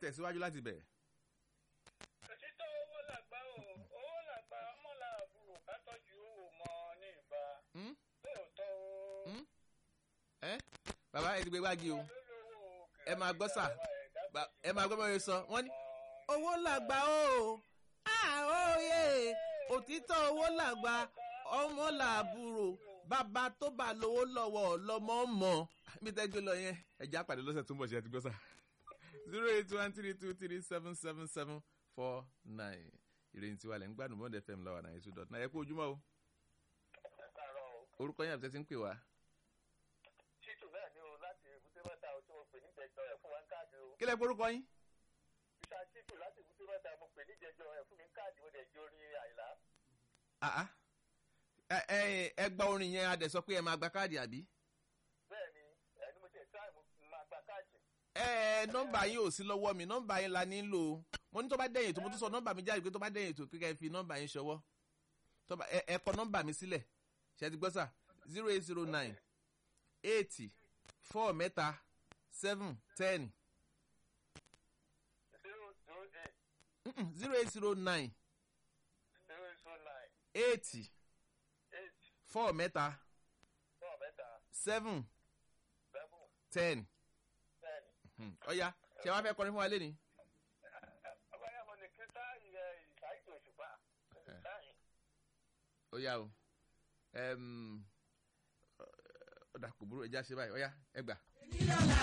tẹ̀síwájú láti bẹ̀. òtítọ́ owó làgbà o owó làgbà ọmọlà àbúrò ká tọ́jú owó mọ ní ìbá Hmm? lóòótọ́ o. Hmm? ẹ bàbá ẹ ti gbé wági o ẹ máa gbọ́ sà Ba- ẹ máa gbọ́ bẹ́ẹ̀ sọ wọ́n ní owó làgbà o àóyè òtítọ́ owó làgbà ọmọ làbúrò bàbá tó bá lówó lọ́wọ́ lọ́mọ mọ̀ bí tẹ́gbẹ́ lọ yẹn ẹ̀já pàdé lọ́sẹ̀ tó ń bọ̀ ṣe ẹ ti gbọ́ sà zero eight one three two three seven seven seven four nine ìròyìn tiwa lẹ́ ń gbádùn bond fm lọ́wọ́ náà two dot nine ẹ kú ojúmọ́ o orúkọ yẹn àbí tẹ́tí ń pè wá títù náà ni o láti èbúté mẹ́ta o tí mo pè ní jẹjọ ẹ̀ fún wa ń káàdì o. kí lẹ́ porúkọ yín bíṣà títù láti èbúté mẹ́ta mo pè ní jẹjọ ẹ̀ fún mi ń káàdì mo dẹ̀ jó orin àìlá. Ah, ah. ẹ ẹ ẹ gba orin yẹn a dẹ̀ sọ pé ẹ máa gba káàdì àbí. bẹ́ẹ̀ ni ẹni mo tẹ̀ táì mo máa gba káàdì. ẹ ẹ nọmba yín ò sí lọ́wọ́ mi nọmba yín la nílò mo ní tó bá dẹ̀yìn tó mo tún sọ nọmba mi jáde pé tó bá dẹ̀yìn tó kíkẹ́ fi nọmba yín ṣọwọ́ tó bá ẹ ẹ kọ nọmba mi sílẹ̀ ṣe ti gbọ́ sà zero eight zero nine eighty four mẹ́ta seven ten zero zero eight zero eight zero nine zero zero nine eighty eight four mẹ́ta four mẹ́ta seven seven ten ten. ọ̀ya ṣé wàá fẹ́ kọrin fún wa lé ní. ọbàyà mo ní kí sáà yẹ ìsáyìí òṣùpá. sáyìn. ó yá o ẹm, ọ̀dà kò burú ẹja ṣe báyìí ọ̀ya ẹ gbà.